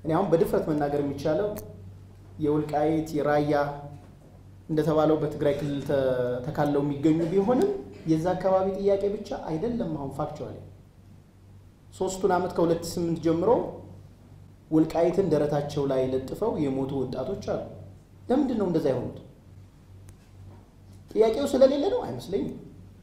እኔ አሁን በድፍረት መናገር የሚቻለው የወልቃይት የራያ እንደተባለው በትግራይ ክልል ተካለው የሚገኙ ቢሆንም የዛ አካባቢ ጥያቄ ብቻ አይደለም። አሁን ፋክቸዋሊ ሶስቱን ዓመት ከሁለት ስምንት ጀምሮ ወልቃይትን ደረታቸው ላይ ለጥፈው የሞቱ ወጣቶች አሉ። ለምንድን ነው እንደዛ የሆኑት? ጥያቄው ስለሌለ ነው አይመስለኝም።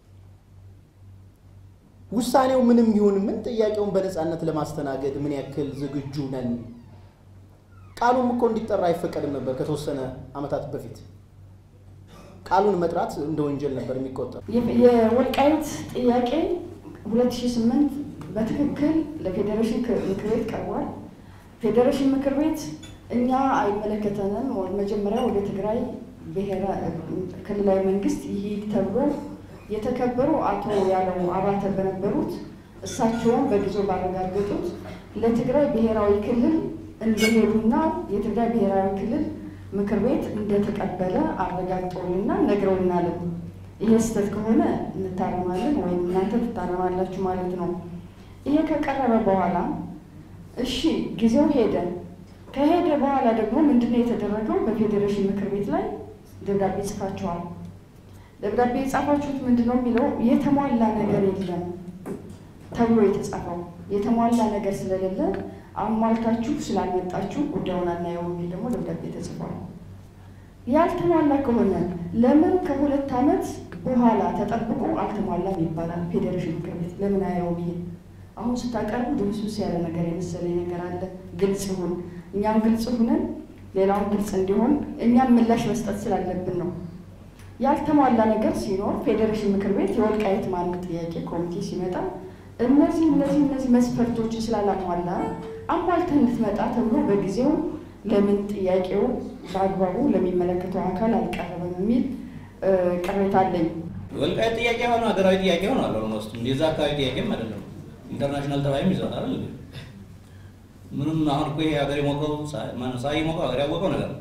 ውሳኔው ምንም ይሁን ምን ጥያቄውን በነፃነት ለማስተናገድ ምን ያክል ዝግጁ ነን? ቃሉም እኮ እንዲጠራ አይፈቀድም ነበር ከተወሰነ ዓመታት በፊት ቃሉን መጥራት እንደ ወንጀል ነበር የሚቆጠር። የወልቃይት ጥያቄ 2008 በትክክል ለፌዴሬሽን ምክር ቤት ቀርቧል። ፌዴሬሽን ምክር ቤት እኛ አይመለከተንም፣ መጀመሪያ ወደ ትግራይ ክልላዊ መንግስት ይሂድ ተብሎ የተከበሩ አቶ ያለው አባተ በነበሩት እሳቸውን በጊዜው ባረጋገጡት ለትግራይ ብሔራዊ ክልል እንደሄዱና የትግራይ ብሔራዊ ክልል ምክር ቤት እንደተቀበለ አረጋግጠውንና ነግረውናል። ይሄ ስህተት ከሆነ እንታረማለን ወይም እናንተ ትታረማላችሁ ማለት ነው። ይሄ ከቀረበ በኋላ እሺ ጊዜው ሄደ። ከሄደ በኋላ ደግሞ ምንድነው የተደረገው? በፌዴሬሽን ምክር ቤት ላይ ደብዳቤ ጽፋችኋል። ደብዳቤ የጻፋችሁት ምንድን ነው የሚለው የተሟላ ነገር የለም ተብሎ የተጻፈው የተሟላ ነገር ስለሌለ አሟልታችሁ ስላልመጣችሁ ጉዳዩን አናየው የሚል ደግሞ ደብዳቤ ተጽፏል። ያልተሟላ ከሆነ ለምን ከሁለት ዓመት በኋላ ተጠብቆ አልተሟላም ይባላል? ፌዴሬሽን ምክር ቤት ለምን አየው ብዬ አሁን ስታቀርቡ ድብስብስ ያለ ነገር የመሰለኝ ነገር አለ። ግልጽ ይሁን፣ እኛም ግልጽ ሁነን ሌላውን ግልጽ እንዲሆን እኛም ምላሽ መስጠት ስላለብን ነው። ያልተሟላ ነገር ሲኖር ፌዴሬሽን ምክር ቤት የወልቃይት ማንነት ጥያቄ ኮሚቴ ሲመጣ እነዚህ እነዚህ እነዚህ መስፈርቶች ስላላሟላ አሟልተህ እንድትመጣ ተብሎ በጊዜው ለምን ጥያቄው በአግባቡ ለሚመለከተው አካል አልቀረበም የሚል ቅሬታ አለኝ። ወልቃይት ጥያቄ ሆኖ ሀገራዊ ጥያቄ ሆኗል። ኦልሞስት የዛ አካባቢ ጥያቄም አይደለም ኢንተርናሽናል ተባይም ይዘዋል አይደል? ምንም አሁን እኮ ይሄ ሀገር የሞቀው ፀሐይ የሞቀው ሀገር ያወቀው ነገር ነው።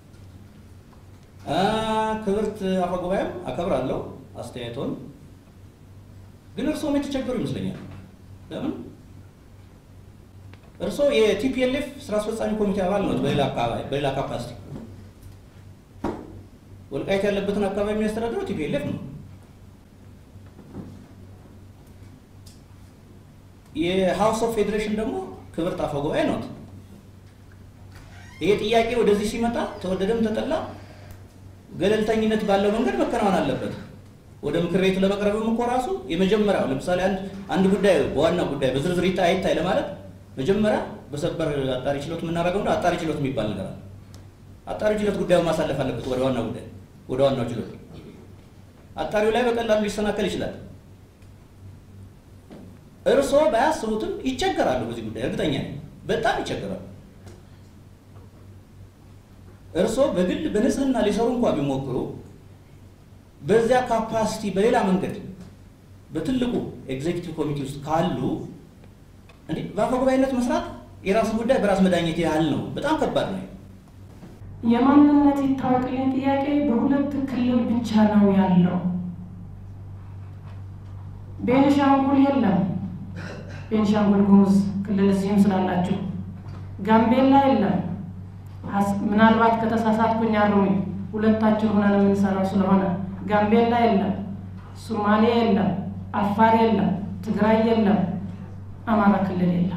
ክብርት አፈ ጉባኤም አከብራለሁ አስተያየቶን፣ ግን እርስዎም የተቸገሩ ይመስለኛል። ለምን እርስዎ የቲፒኤልኤፍ ስራ አስፈጻሚ ኮሚቴ አባል ነው በሌላ አካባቢ በሌላ ካፓሲቲ ወልቃይት ያለበትን አካባቢ የሚያስተዳድረው ቲፒኤልኤፍ ነው። የሃውስ ኦፍ ፌዴሬሽን ደግሞ ክብርት አፈ ጉባኤ ነው። ይሄ ጥያቄ ወደዚህ ሲመጣ ተወደደም ተጠላ ገለልተኝነት ባለው መንገድ መከናወን አለበት። ወደ ምክር ቤቱ ለመቅረብም እኮ ራሱ የመጀመሪያው ለምሳሌ አንድ አንድ ጉዳይ በዋና ጉዳይ በዝርዝር ይታይ አይታይ ለማለት መጀመሪያ በሰበር አጣሪ ችሎት የምናደርገው ነው። አጣሪ ችሎት የሚባል ነገር አለ። አጣሪ ችሎት ጉዳዩን ማሳለፍ አለበት ወደ ዋና ጉዳይ ወደ ዋናው ችሎት። አጣሪው ላይ በቀላሉ ሊሰናከል ይችላል። እርስዎ ባያስቡትም ይቸገራሉ። በዚህ ጉዳይ እርግጠኛ ነኝ፣ በጣም ይቸገራሉ። እርስዎ በግል በንጽህና ሊሰሩ እንኳ ቢሞክሩ በዚያ ካፓሲቲ በሌላ መንገድ በትልቁ ኤግዜኪቲቭ ኮሚቴ ውስጥ ካሉ እንዴ በአፈ ጉባኤነት መስራት የራሱ ጉዳይ በራስ መዳኘት ያህል ነው። በጣም ከባድ ነው። የማንነት ይታወቅልኝ ጥያቄ በሁለት ክልል ብቻ ነው ያለው። ቤንሻንጉል የለም። ቤንሻንጉል ጉሙዝ ክልል እዚህም ስላላችሁ፣ ጋምቤላ የለም። ምናልባት ከተሳሳትኩኝ አርሙኝ። ሁለታችን ሆነን የምንሰራው ስለሆነ ጋምቤላ የለም፣ ሶማሌ የለም፣ አፋር የለም፣ ትግራይ የለም፣ አማራ ክልል የለም።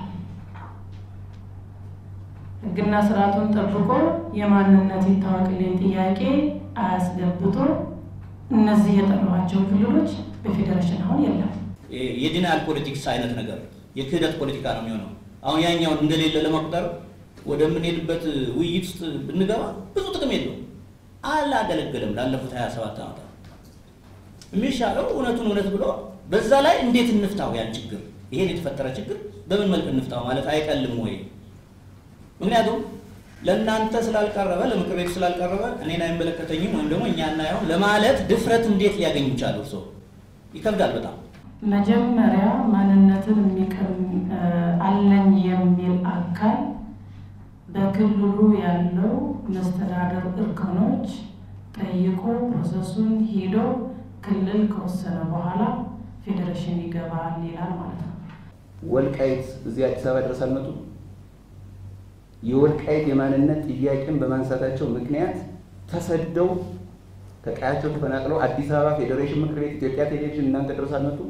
ሕግና ስርዓቱን ጠብቆ የማንነት ይታወቅልኝ ጥያቄ አያስገብቶ እነዚህ የጠሯቸው ክልሎች በፌዴሬሽን አሁን የለም። የዲናል ፖለቲክስ አይነት ነገር የክህደት ፖለቲካ ነው የሚሆነው። አሁን ያኛውን እንደሌለ ለመቁጠር ወደምንሄድበት ውይይት ውስጥ ብንገባ ብዙ ጥቅም የለውም። አላገለገለም ላለፉት 27 ዓመታት። የሚሻለው እውነቱን እውነት ብሎ በዛ ላይ እንዴት እንፍታው ያን ችግር ይሄን የተፈጠረ ችግር በምን መልክ እንፍታው ማለት አይቀልም ወይ? ምክንያቱም ለእናንተ ስላልቀረበ ለምክር ቤቱ ስላልቀረበ እኔን አይመለከተኝም ወይም ደግሞ እኛ እናየው ለማለት ድፍረት እንዴት ሊያገኙ ቻሉ? እርሶ ይከብዳል በጣም መጀመሪያ ማንነትን የሚቀም አለኝ የሚል አካል በክልሉ ያለው መስተዳደር እርከኖች ጠይቆ ፕሮሰሱን ሂዶ ክልል ከወሰነ በኋላ ፌዴሬሽን ይገባል ይላል ማለት ነው። ወልቃይት እዚህ አዲስ አበባ ድረስ አልመጡም። የወልቃይት የማንነት ጥያቄን በማንሳታቸው ምክንያት ተሰደው ከቀያቸው ተፈናቅለው አዲስ አበባ ፌዴሬሽን ምክር ቤት ኢትዮጵያ ቴሌቪዥን እናንተ ድረስ አልመጡም?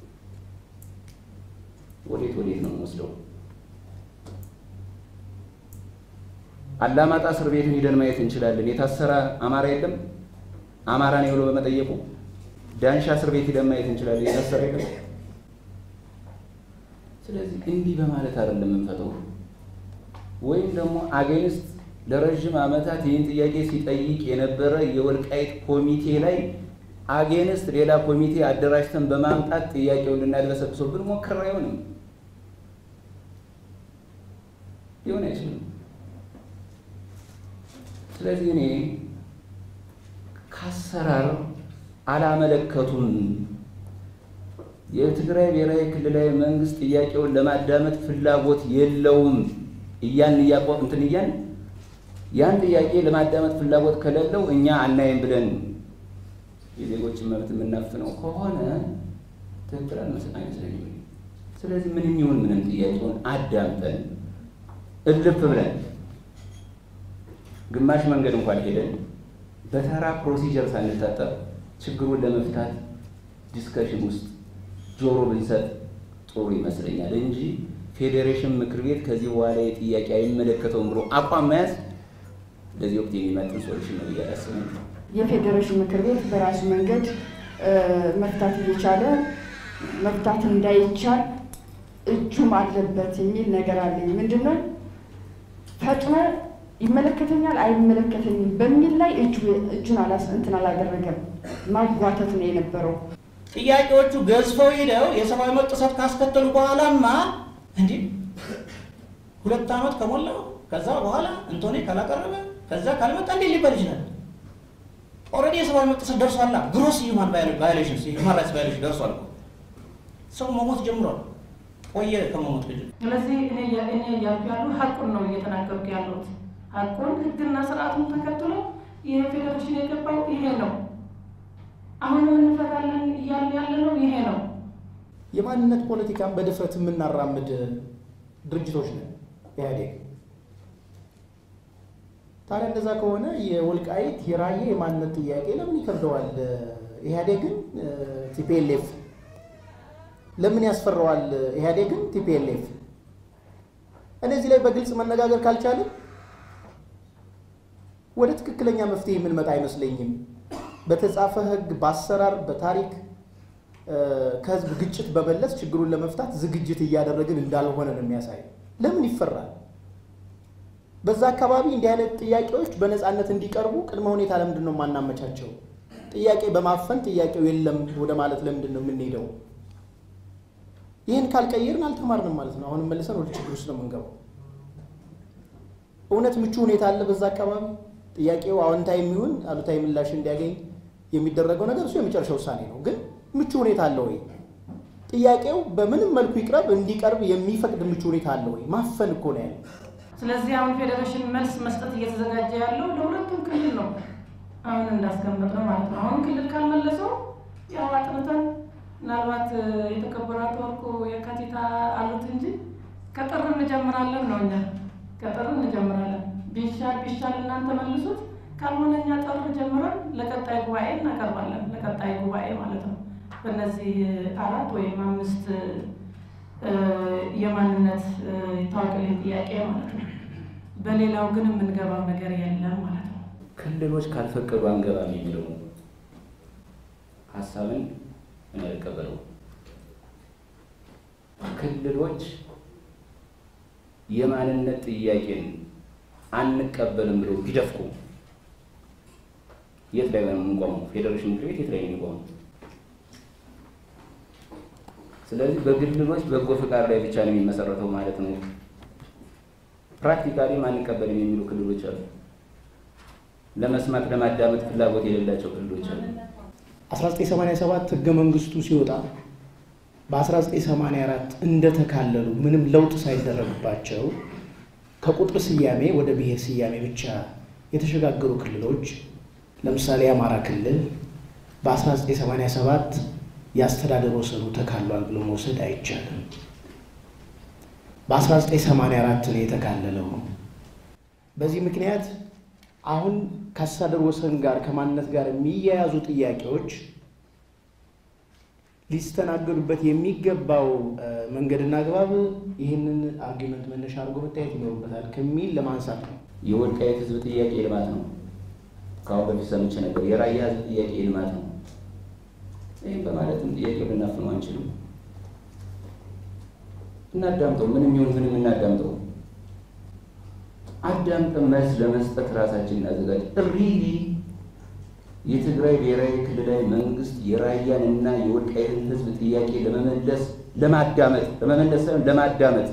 ወዴት ወዴት ነው የምንወስደው? አላማጣ እስር ቤትን ሂደን ማየት እንችላለን። የታሰረ አማራ የለም አማራ ነው ብሎ በመጠየቁ። ዳንሻ እስር ቤት ሂደን ማየት እንችላለን። የታሰረ የለም። ስለዚህ እንዲህ በማለት አይደለም የምንፈተው። ወይም ደግሞ አጌንስት ለረዥም ዓመታት ይህን ጥያቄ ሲጠይቅ የነበረ የወልቃይት ኮሚቴ ላይ አጌንስት ሌላ ኮሚቴ አደራጅተን በማምጣት ጥያቄውን ልናድበሰብሰው ብንሞክር አይሆንም፣ ሊሆን አይችልም። ስለዚህ እኔ ከአሰራር አላመለከቱም። የትግራይ ብሔራዊ ክልላዊ መንግስት ጥያቄውን ለማዳመጥ ፍላጎት የለውም እያን እያቋ እንትን እያን ያን ጥያቄ ለማዳመጥ ፍላጎት ከሌለው እኛ አናይም ብለን የዜጎችን መብት የምናፍነው ከሆነ ትክክል አይመስለኝም። ስለዚህ ምንም ይሁን ምንም ጥያቄውን አዳምጠን እልፍ ብለን ግማሽ መንገድ እንኳን ሄደን በተራ ፕሮሲጀር ሳንታጠር ችግሩን ለመፍታት ዲስከሽን ውስጥ ጆሮ ብንሰጥ ጥሩ ይመስለኛል እንጂ ፌዴሬሽን ምክር ቤት ከዚህ በኋላ የጥያቄ አይመለከተውም ብሎ አቋም መያዝ ለዚህ ወቅት የሚመጥን ሶሉሽን ነው ብዬ አላስብም። የፌዴሬሽን ምክር ቤት በራሱ መንገድ መፍታት እየቻለ መፍታት እንዳይቻል እጁም አለበት የሚል ነገር አለኝ። ምንድን ነው ፈጥኖ ይመለከተኛል አይመለከተኝም በሚል ላይ እጁን አላስ እንትን አላደረገም። ማጓተት ነው የነበረው። ጥያቄዎቹ ገዝፈው ሄደው የሰብአዊ መብት ጥሰት ካስከተሉ በኋላማ እንዲህ ሁለት ዓመት ከሞላው ከዛ በኋላ እንቶኔ ካላቀረበ ከዛ ካልመጣ እንዴት ሊባል ይችላል? ኦልሬዲ የሰብአዊ መብት ጥሰት ደርሷላ። ግሮስ ሂውማን ቫዮሌሽን ሂውማን ራይትስ ቫዮሌሽን ደርሷል እኮ ሰው መሞት ጀምሯል። ቆየ ከመሞት ልጅ ስለዚህ እኔ እኔ እያልኩ ያሉ ሀቁን ነው እየተናገርኩ ያለሁት። ሀቁን ህግና ስርዓቱን ተከትሎ ይሄ ፌዴሬሽን የገባው ይሄ ነው። አሁንም እንፈታለን እያልን ያለ ነው ይሄ ነው። የማንነት ፖለቲካን በድፍረት የምናራምድ ድርጅቶች ነን ኢህአዴግ። ታዲያ እንደዛ ከሆነ የወልቃይት የራያ የማንነት ጥያቄ ለምን ይከብደዋል? ኢህአዴግን ቲፒኤልኤፍ ለምን ያስፈራዋል? ኢህአዴግን ቲፒኤልኤፍ እነዚህ ላይ በግልጽ መነጋገር ካልቻለን ወደ ትክክለኛ መፍትሄ የምንመጣ አይመስለኝም። በተጻፈ ህግ፣ በአሰራር፣ በታሪክ ከህዝብ ግጭት በመለስ ችግሩን ለመፍታት ዝግጅት እያደረግን እንዳልሆነ ነው የሚያሳይ። ለምን ይፈራል? በዛ አካባቢ እንዲህ አይነት ጥያቄዎች በነፃነት እንዲቀርቡ ቅድመ ሁኔታ ለምንድን ነው የማናመቻቸው? ጥያቄ በማፈን ጥያቄው የለም ወደ ማለት ለምንድን ነው የምንሄደው? ይህን ካልቀየርን አልተማርንም ማለት ነው። አሁንም መልሰን ወደ ችግር ውስጥ ነው የምንገባው። እውነት ምቹ ሁኔታ አለ በዛ አካባቢ? ጥያቄው አዎንታዊ የሚሆን አሉታዊ ምላሽ እንዲያገኝ የሚደረገው ነገር እሱ የመጨረሻ ውሳኔ ነው። ግን ምቹ ሁኔታ አለ ወይ? ጥያቄው በምንም መልኩ ይቅረብ እንዲቀርብ የሚፈቅድ ምቹ ሁኔታ አለ ወይ? ማፈን እኮ ነው ያለው። ስለዚህ አሁን ፌዴሬሽን መልስ መስጠት እየተዘጋጀ ያለው ለሁለቱም ክልል ነው። አሁን እንዳስቀመጥ ነው ማለት ነው። አሁን ክልል ካልመለሰው ያው አጥንተን ምናልባት የተከበሩ አቶ ወርቁ የካቲት አሉት እንጂ ከጥር እንጀምራለን ነው እኛ ከጥር እንጀምራለን። ቢሻል ቢሻል እናንተ መልሱት፣ ካልሆነ እኛ ጥር ጀምረን ለቀጣይ ጉባኤ እናቀርባለን። ለቀጣይ ጉባኤ ማለት ነው። በእነዚህ አራት ወይም አምስት የማንነት ይታወቅልኝ ጥያቄ ማለት ነው። በሌላው ግን የምንገባው ነገር የለም ማለት ነው። ክልሎች ካልፈቀዱ አንገባም የሚለው ሀሳብን እኔ አልቀበለውም። ክልሎች የማንነት ጥያቄን አንቀበልም ብለው ቢደፍቁ የት ላይ ነው የምንቆመው? ፌዴሬሽን ምክር ቤት የት ላይ ነው የሚቆመው? ስለዚህ በክልሎች በጎ ፈቃድ ላይ ብቻ ነው የሚመሰረተው ማለት ነው። ፕራክቲካሊ አንቀበልም የሚሉ ክልሎች አሉ። ለመስማት ለማዳመጥ ፍላጎት የሌላቸው ክልሎች አሉ። 1987 ህገ መንግስቱ ሲወጣ በ1984 እንደተካለሉ ምንም ለውጥ ሳይደረግባቸው ከቁጥር ስያሜ ወደ ብሔር ስያሜ ብቻ የተሸጋገሩ ክልሎች ለምሳሌ የአማራ ክልል በ1987 የአስተዳደር ወሰኑ ተካሏል ብሎ መውሰድ አይቻልም። በ1984 ነው የተካለለው። በዚህ ምክንያት አሁን ከአስተዳደር ወሰን ጋር ከማንነት ጋር የሚያያዙ ጥያቄዎች ሊስተናገዱበት የሚገባው መንገድና አግባብ ይህንን አርጊመንት መነሻ አድርጎ መታየት ይኖርበታል ከሚል ለማንሳት ነው። የወልቃይት ህዝብ ጥያቄ ልማት ነው። ከአሁን በፊት ሰምቼ ነበር። የራያ ህዝብ ጥያቄ ልማት ነው። ይህም በማለትም ጥያቄው ልናፍነው አንችልም። እናዳምጠው። ምንም ይሁን ምንም እናዳምጠው። አዳምጠን መልስ ለመስጠት ራሳችን እናዘጋጅ። ሪሊ የትግራይ ብሔራዊ ክልላዊ መንግስት የራያን እና የወልቃይትን ህዝብ ጥያቄ ለመመለስ ለማዳመጥ ለመመለስ ሳይሆን ለማዳመጥ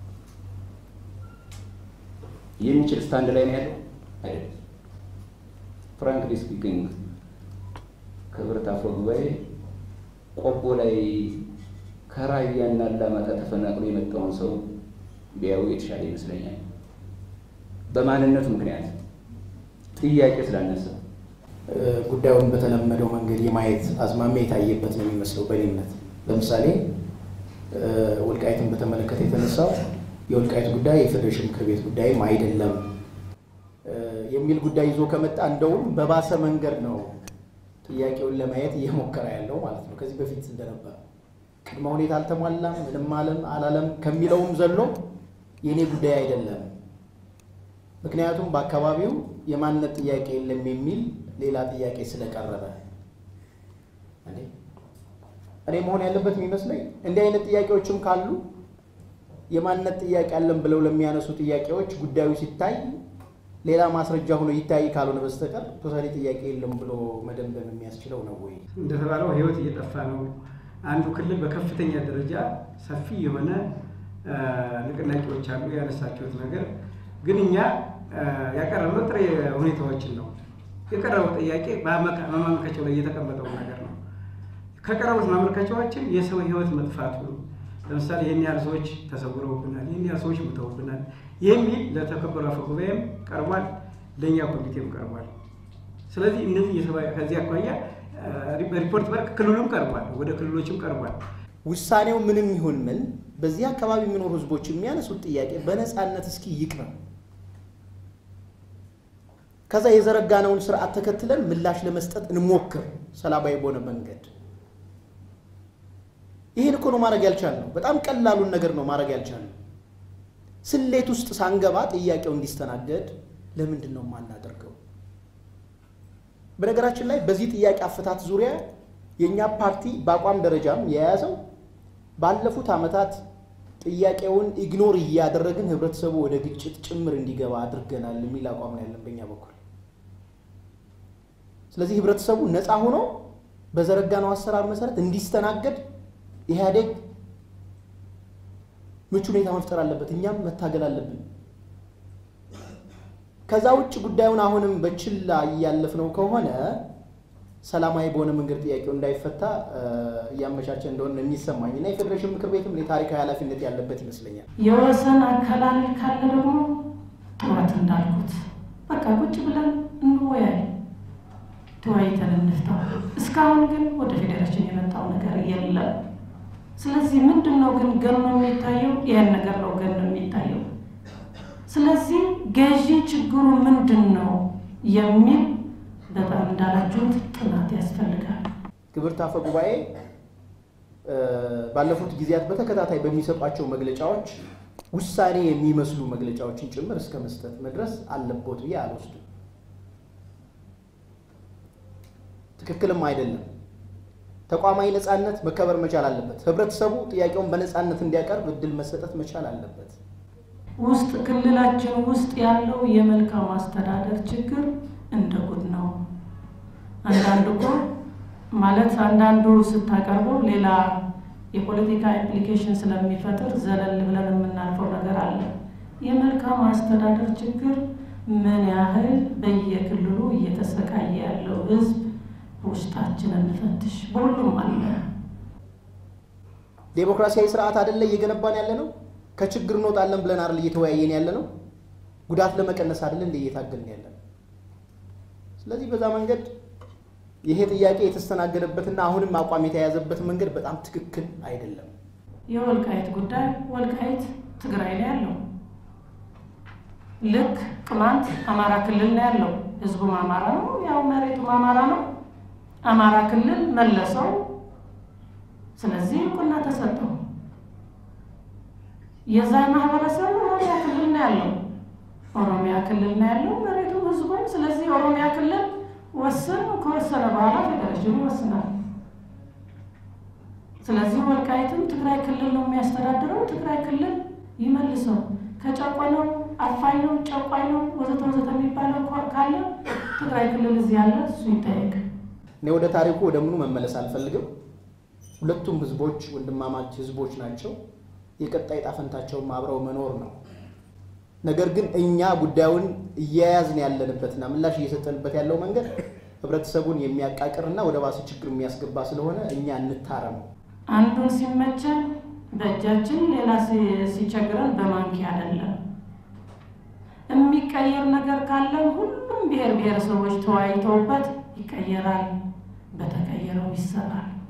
የሚችል ስታንድ ላይ ነው ያለው አይደለም። ፍራንክሊ ስፒኪንግ ክብርት አፈ ጉባኤ ቆቦ ላይ ከራያና አላማጣ ተፈናቅሎ የመጣውን ሰው ቢያዩ የተሻለ ይመስለኛል። በማንነቱ ምክንያት ጥያቄ ስላነሳ ጉዳዩን በተለመደው መንገድ የማየት አዝማሚያ የታየበት ነው የሚመስለው በእኔ እምነት። ለምሳሌ ወልቃይትን በተመለከተ የተነሳው የወልቃይት ጉዳይ የፌዴሬሽን ምክር ቤት ጉዳይም አይደለም የሚል ጉዳይ ይዞ ከመጣ እንደውም በባሰ መንገድ ነው ጥያቄውን ለማየት እየሞከረ ያለው ማለት ነው። ከዚህ በፊት እንደነበረ ቅድመ ሁኔታ አልተሟላም፣ ምንም አለም አላለም ከሚለውም ዘሎ የእኔ ጉዳይ አይደለም፣ ምክንያቱም በአካባቢው የማንነት ጥያቄ የለም የሚል ሌላ ጥያቄ ስለቀረበ እኔ መሆን ያለበት የሚመስለኝ እንዲህ አይነት ጥያቄዎችም ካሉ የማንነት ጥያቄ አለን ብለው ለሚያነሱ ጥያቄዎች ጉዳዩ ሲታይ ሌላ ማስረጃ ሆኖ ይታይ ካልሆነ በስተቀር ቶታሊ ጥያቄ የለም ብሎ መደምደም የሚያስችለው ነው ወይ? እንደተባለው ህይወት እየጠፋ ነው። አንዱ ክልል በከፍተኛ ደረጃ ሰፊ የሆነ ንቅናቄዎች አሉ። ያነሳችሁት ነገር ግን እኛ ያቀረብነው ጥሬ ሁኔታዎችን ነው። የቀረበው ጥያቄ በማመልከቻው ላይ የተቀመጠው ነገር ነው። ከቀረቡት ማመልከቻዎችን የሰው ህይወት መጥፋቱ ለምሳሌ ይህን ያህል ሰዎች ተሰውረውብናል፣ ይህን ያህል ሰዎች ሙተውብናል የሚል ለተከበሩ አፈ ጉባኤም ቀርቧል፣ ለእኛ ኮሚቴም ቀርቧል። ስለዚህ እነዚህ ከዚህ አኳያ ሪፖርት በርክ ክልሉም ቀርቧል፣ ወደ ክልሎችም ቀርቧል። ውሳኔው ምንም ይሁን ምን በዚህ አካባቢ የሚኖሩ ህዝቦች የሚያነሱት ጥያቄ በነፃነት እስኪ ይቅረብ። ከዛ የዘረጋነውን ስርዓት ተከትለን ምላሽ ለመስጠት እንሞክር፣ ሰላማዊ በሆነ መንገድ። ይህን እኮ ነው ማድረግ ያልቻልነው። በጣም ቀላሉን ነገር ነው ማድረግ ያልቻልነው። ስሌት ውስጥ ሳንገባ ጥያቄው እንዲስተናገድ ለምንድን ነው የማናደርገው? በነገራችን ላይ በዚህ ጥያቄ አፈታት ዙሪያ የእኛ ፓርቲ በአቋም ደረጃም የያዘው ባለፉት ዓመታት ጥያቄውን ኢግኖር እያደረግን ህብረተሰቡ ወደ ግጭት ጭምር እንዲገባ አድርገናል የሚል አቋም ነው ያለን በእኛ በኩል። ስለዚህ ህብረተሰቡ ነፃ ሆኖ በዘረጋነው አሰራር መሰረት እንዲስተናገድ ኢህአዴግ ምቹ ሁኔታ መፍጠር አለበት፣ እኛም መታገል አለብን። ከዛ ውጭ ጉዳዩን አሁንም በችላ እያለፍነው ከሆነ ሰላማዊ በሆነ መንገድ ጥያቄው እንዳይፈታ እያመቻቸ እንደሆነ የሚሰማኝ እና የፌዴሬሽን ምክር ቤትም የታሪካዊ ኃላፊነት ያለበት ይመስለኛል። የወሰን አከላለል ካለ ደግሞ ጥዋት እንዳልኩት በቃ ቁጭ ብለን እንወያይ፣ ተወያይተን እንፍታው። እስካሁን ግን ወደ ፌዴሬሽን የመጣው ነገር የለም። ስለዚህ ምንድን ነው ግን ገኖ የሚታየው? ይህን ነገር ነው ገኖ የሚታየው። ስለዚህ ገዢ ችግሩ ምንድን ነው የሚል በጣም እንዳላችሁት ጥናት ያስፈልጋል። ክብርት አፈ ጉባኤ ባለፉት ጊዜያት በተከታታይ በሚሰጧቸው መግለጫዎች ውሳኔ የሚመስሉ መግለጫዎችን ጭምር እስከ መስጠት መድረስ አለቦት ብዬ አልወስድም። ትክክልም አይደለም። ተቋማዊ ነፃነት መከበር መቻል አለበት። ህብረተሰቡ ጥያቄውን በነፃነት እንዲያቀርብ እድል መሰጠት መቻል አለበት። ውስጥ ክልላችን ውስጥ ያለው የመልካም አስተዳደር ችግር እንደ ጉድ ነው። አንዳንዱ እኮ ማለት አንዳንዱ ስታቀርበው ሌላ የፖለቲካ ኢምፕሊኬሽን ስለሚፈጥር ዘለል ብለን የምናልፈው ነገር አለ። የመልካም አስተዳደር ችግር ምን ያህል በየክልሉ እየተሰቃየ ያለው ህዝብ ውስጣችንን እንፈትሽ። በሁሉም አለ። ዴሞክራሲያዊ ስርዓት አይደለ እየገነባን ያለ ነው። ከችግር እንወጣለን ብለን አይደል እየተወያየን ያለ ነው። ጉዳት ለመቀነስ አይደለ እንደ እየታገልን ያለ ነው። ስለዚህ በዛ መንገድ ይሄ ጥያቄ የተስተናገደበትና አሁንም አቋም የተያዘበት መንገድ በጣም ትክክል አይደለም። የወልቃይት ጉዳይ ወልቃይት ትግራይ ላይ ያለው ልክ ቅማንት አማራ ክልል ነው ያለው። ህዝቡም አማራ ነው፣ ያው መሬቱም አማራ ነው። አማራ ክልል መለሰው። ስለዚህ እውቅና ተሰጠው። የዛ ማህበረሰብ ኦሮሚያ ክልል ነው ያለው። ኦሮሚያ ክልል ነው ያለው መሬቱም ህዝቡም። ስለዚህ ኦሮሚያ ክልል ወስን ከወሰነ በኋላ ፌዴሬሽኑ ይወስናል። ስለዚህ ወልቃይትም ትግራይ ክልል ነው የሚያስተዳድረው። ትግራይ ክልል ይመልሰው። ከጨቆነው አፋኝ ነው ጨቋኝ ነው ወዘተ ወዘተ የሚባለው ካለ ትግራይ ክልል እዚህ ያለ እሱ ይጠየቅ። እኔ ወደ ታሪኩ ወደ ምኑ መመለስ አልፈልግም። ሁለቱም ህዝቦች ወንድማማች ህዝቦች ናቸው። የቀጣይ ጣፈንታቸውም አብረው መኖር ነው። ነገር ግን እኛ ጉዳዩን እየያዝን ያለንበትና ምላሽ እየሰጠንበት ያለው መንገድ ህብረተሰቡን የሚያቃቅርና ወደ ባሰ ችግር የሚያስገባ ስለሆነ እኛ እንታረም። አንዱን ሲመቸን በእጃችን ሌላ ሲቸግረን በማንኪያ አይደለም። የሚቀየር ነገር ካለም ሁሉም ብሔር ብሔረሰቦች ተወያይተውበት ይቀየራል። በተቀየረው ይሰራል።